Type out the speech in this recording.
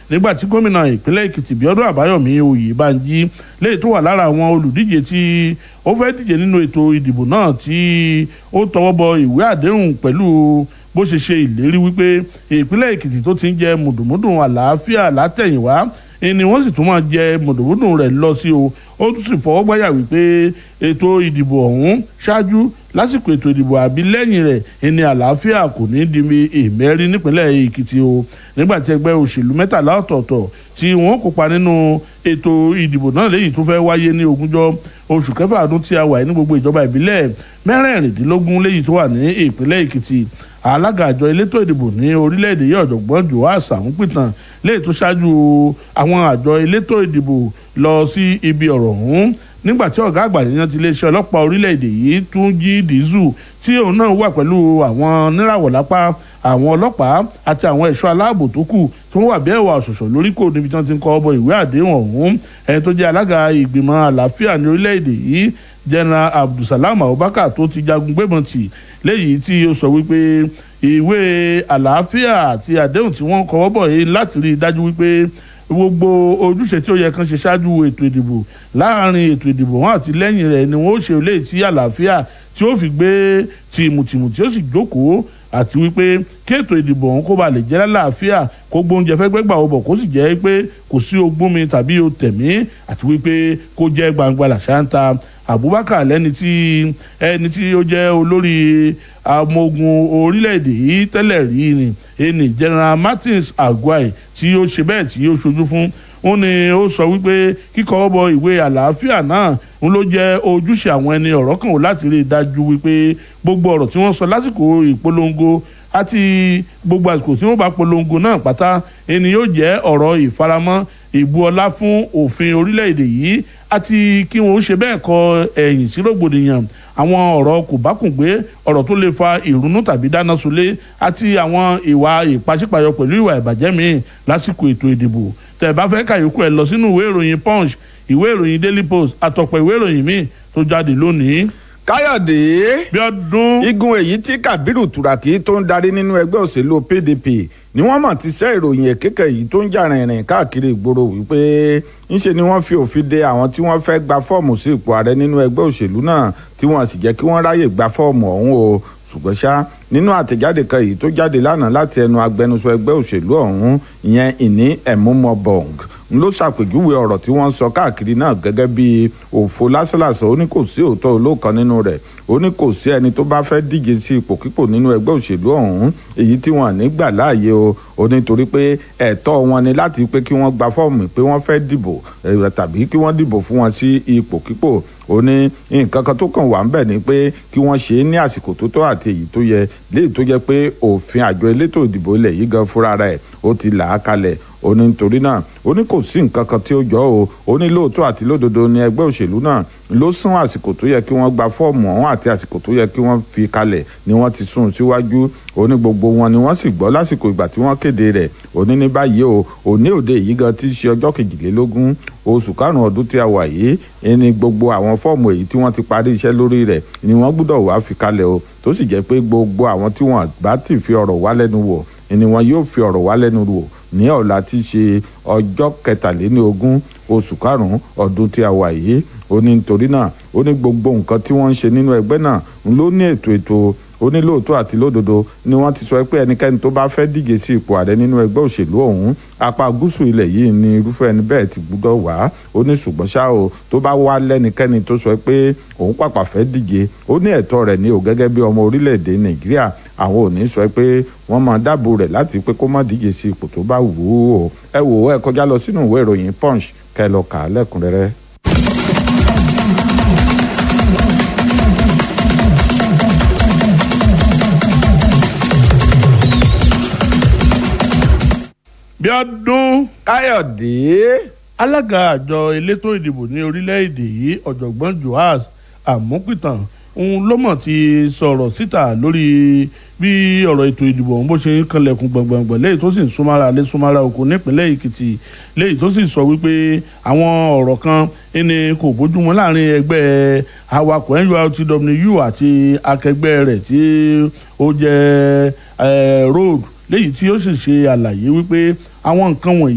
nígbà tí gómìnà ìpínlẹ̀ èkìtì bíọ́dún àbáyọ̀mí oyèbánjí léyìí tó wà lára àwọn olùdíje tí ó fẹ́ díje nínú ètò ìdìbò náà tí ó tọwọ́ bọ ìwé àdéhùn pẹ̀lú bó ṣe ṣe ìlérí wípé ìpínlẹ̀ èkìtì tó ti ń jẹ mùdùmùdùn àlàáfíà látẹ̀yìnwá ni wọ́n sì tún máa jẹ mùdùmùdùn rẹ̀ lọ sí o ó tún sì fọwọ́ gbáyà wípé ètò ìdìbò ọ̀hún ṣáájú lásìkò ètò ìdìbò àbí lẹ́yìn rẹ̀ ẹni àlàáfíà kò ní di èmẹ́rí nípínlẹ̀ èkìtì o nígbà tí ẹgbẹ́ òṣèlú mẹ́tàlá ọ̀tọ̀ọ̀tọ̀ tí wọ́n kópa nínú ètò ìdìbò náà léyìí tó fẹ́ wáyé ní ogúnjọ́ oṣù kẹfà ọdún tí a wà ní gbogbo ìjọba ìbílẹ̀ mẹ́rẹ̀ẹ̀rìndínlógún léyìí tó wà ní ìpínlẹ̀ èkìtì alága àjọ elétò ìdìbò ní orílẹ̀-èdè yìí ọ̀jọ̀gbọ́n joas àmúpìtàn léyìí tó ṣáájú àwọn àjọ elétò ìdìbò lọ sí ibi ọ̀rọ̀ ọ̀hún nígbà tí ọ̀gá àgbà yẹn ti iléeṣẹ́ ọlọ́pàá orílẹ̀-èdè yìí tún jí dìísù tí òun náà wà pẹ̀lú àwọn níràwọ̀ lápá àwọn ọlọ́pàá àti àwọn ẹ̀ṣọ́ aláàbò tó kù tó wà bí ẹ̀wà ọ̀ṣọ̀ṣọ̀ lórí kò níbi tí wọ́n ti ń kọ́ ọbọ̀ ìwé àdéhùn ọ̀hún ẹni tó jẹ́ alága ìgbìmọ̀ àlàáfíà ní orílẹ̀-èdè yìí general abdulsalam abubakar tó ti jagun gbébọn tì léyìí tí ó sọ wípé ìwé àlàáfíà àti àdéhùn tí wọ́n kọ́wọ́ bọ̀ yìí láti rí i dájú wípé gbogbo ojúṣe tí ó yẹ kán ṣe ṣáájú ètò ìdìbò láàrin ètò ìdìbò wọn àti lẹ́yìn rẹ̀ ni wọ́n ó ṣe léyìí tí àlàáfíà tí ó fi gbé tìmùtìmù tí ó sì jókòó àti wípé kí ètò ìdìbò ọ̀hún kó ba lè jẹ́ lálàáfíà kó gbóúnjẹ fẹ́ gbẹ́gbà ọbọ̀ kó sì jẹ́ pé kò sí ogún mi tàbí o tẹ̀mí àti wípé kó jẹ́ gbangba làṣáńtà abubakar lẹ́ni tí ẹni tí ó jẹ́ olórí ọmọ ogun orílẹ̀-èdè yìí tẹ́lẹ̀ rí ni ẹni general martins aguai tí ó ṣe bẹ́ẹ̀ tí ó ṣojú fún ó ní ó sọ wípé kíkọ́ bọ ìwé àlàáfíà náà ń ló jẹ́ ojúṣe àwọn ẹni ọ̀rọ̀ kan ò láti rí i dájú wípé gbogbo ọ̀rọ̀ tí wọ́n sọ lásìkò ìpolongo àti gbogbo àsìkò tí wọ́n bá polongo náà pátá ẹni yóò jẹ́ ọ̀rọ̀ ìfaramọ́ ìbu ọlá fún òfin orílẹ̀-èdè yìí àti kí wọ́n ṣe bẹ́ẹ̀ kọ ẹ̀yìn sí rògbòdìyàn àwọn ọ̀rọ̀ kò bá kùn gbé ọ̀rọ̀ tó lè fa ìrúnú tàbí dáná sunlé àti àwọn ìwà ìpàṣípàyọ pẹ̀lú ìwà ìbàjẹ́ míì lásìkò ètò ìdìbò tẹ̀ bá fẹ́ kàyókù ẹ̀ lọ sínú ìwé ìròyìn punch ìwé ìròyìn daily post àtọ̀pọ̀ ìwé ìròyìn míì tó jáde lónìí. káyọ̀dé bí ọdún. igun èyí tí kabiru turaki tó ń darí nínú ẹgbẹ́ òṣèlú pdp ni wọ́n mọ̀ ti ṣẹ́ ìròyìn èkékè yìí tó ń jà rìnrìn káàkiri ìgboro wípé ńṣe ni wọ́n fi òfin de àwọn tí wọ́n fẹ́ gba fọ́ọ̀mù sí ipò ààrẹ nínú ẹgbẹ́ òṣèlú náà tí wọ́n sì jẹ́ kí wọ́n ráyè gba fọ́ọ̀mù ọ̀hún o ṣùgbọ́n ṣá nínú àtẹ̀jáde kan yìí tó jáde lánàá láti ẹnu agbẹnusọ ẹgbẹ́ òṣèlú ọ̀hún ìyẹn ìní ẹ̀múmọ́bọ̀ng n ló ṣàpèjúwe ọ̀rọ̀ tí wọ́n ń sọ káàkiri náà gẹ́gẹ́ bí òfo lásánlàsán ó ní kò sí òótọ́ olóòkan nínú rẹ̀ ó ní kò sí ẹni tó bá fẹ́ díje sí ipòkípò nínú ẹgbẹ́ òṣèlú ọ̀hún èyí tí wọ́n ní gbà láàyè o ó ní torí pé ẹ̀tọ́ wọn ni láti pé kí wọ́n gba fọ́ọ̀mù pé wọ́n fẹ́ dìbò tàbí kí wọ́n dìbò fún wọn sí ipòkípò ó ní nǹkan kan tó kàn wá ń bẹ̀ ni pé kí wọ́n ṣe é ní àsìkò tó tọ́ àti èyí tó yẹ léyìí tó jẹ́ pé òfin àjọ elétò ìdìbò ilẹ̀ yìí gan fúnra rẹ̀ ó ti là á kalẹ̀ ó ní nítorí náà ó ní kò sí nǹkan kan tí ó jọ o ó ní lóòótọ́ àti lódodo ní ẹgbẹ́ òṣèlú náà ló sún àsìkò tó yẹ kí wọ́n gba fọ́ọ̀mù ọ̀hún àti àsìkò tó yẹ kí wọ́n fi kalẹ̀ ni wọ́n ti sún síwájú ó ní gbogbo wọn ni wọ́n sì gbọ́ lásìkò ìgbà tí wọ́n kéde rẹ̀ ó ní ní báyìí o òní òde yìí gan ti ṣe ọjọ́ kejìlélógún oṣù karùn-ún ọdún tí a wà yìí ẹni gbogbo àwọn fọ́ọ̀mù èyí tí wọ́n ti parí iṣẹ́ lórí rẹ̀ ni wọ́n gbọ́dọ̀ wá fi kalẹ̀ o tó sì jẹ́ pé gbogbo àwọn tí wọ́n bá ti fi ọ̀rọ̀ wá lẹ́nu wò ni wọn yóò fi ọ̀rọ̀ wá lẹ́nu wò ní ọ̀la tí ṣe ọjọ́ kẹtàléníogún oṣù karùn-ún ọdún tí a wà yìí ó ní nítorí náà ó ní gbogbo nǹkan tí wọ́n ń ṣe nínú ẹgbẹ́ náà ló ní ètò ètò ó ní lóòótọ́ àti lódodo ni wọ́n ti sọ pé ẹnikẹ́ni tó bá fẹ́ díje sí ipò ààrẹ nínú ẹgbẹ́ òṣèlú ọ̀hún apá gúúsù ilẹ̀ yìí ni irúfẹ́ ẹni bẹ́ẹ̀ ti gbúdọ̀ wá ó ní ṣùgbọ́n ṣá o tó bá wá lẹ́nikẹ́ni tó sọ pé òun pàpà fẹ́ díje ó ní ẹ̀tọ́ rẹ̀ ní o gẹ́gẹ́ bí ọmọ orílẹ̀-èdè nàìjíríà àwọn ò ní sọ pé wọ́n máa dáàbò rẹ̀ láti pé kó má díje sí ipò tó bá wù ú o ẹ wò ó ẹ kọjá lọ sínú ìwé ìròyìn punch kẹ́ lọ kà á lẹ́kùnrẹ́rẹ́. bí ọdún káyọ̀dé alága àjọ elétò ìdìbò ní orílẹ̀-èdè yìí ọ̀jọ̀gbọ́n joas àmúpìtàn òun ló mọ̀ ti sọ̀rọ̀ síta lórí bí ọ̀rọ̀ ètò ìdìbò ọ̀hún bó ṣe ń kanlẹ̀kùn gbọ̀ngbọ̀ngbọ̀n léyìí tó sì ń súnmọ́ra lé súnmọ́ra oko nípínlẹ̀ èkìtì léyìí tó sì sọ wípé àwọn ọ̀rọ̀ kan ẹni kò bójúmu láàrin ẹgbẹ́ awakọ̀ nurtw àti akẹgbẹ́ rẹ̀ tí ó jẹ́ road léyìí tí ó sì ṣe àlàyé wípé àwọn nǹkan wọ̀nyí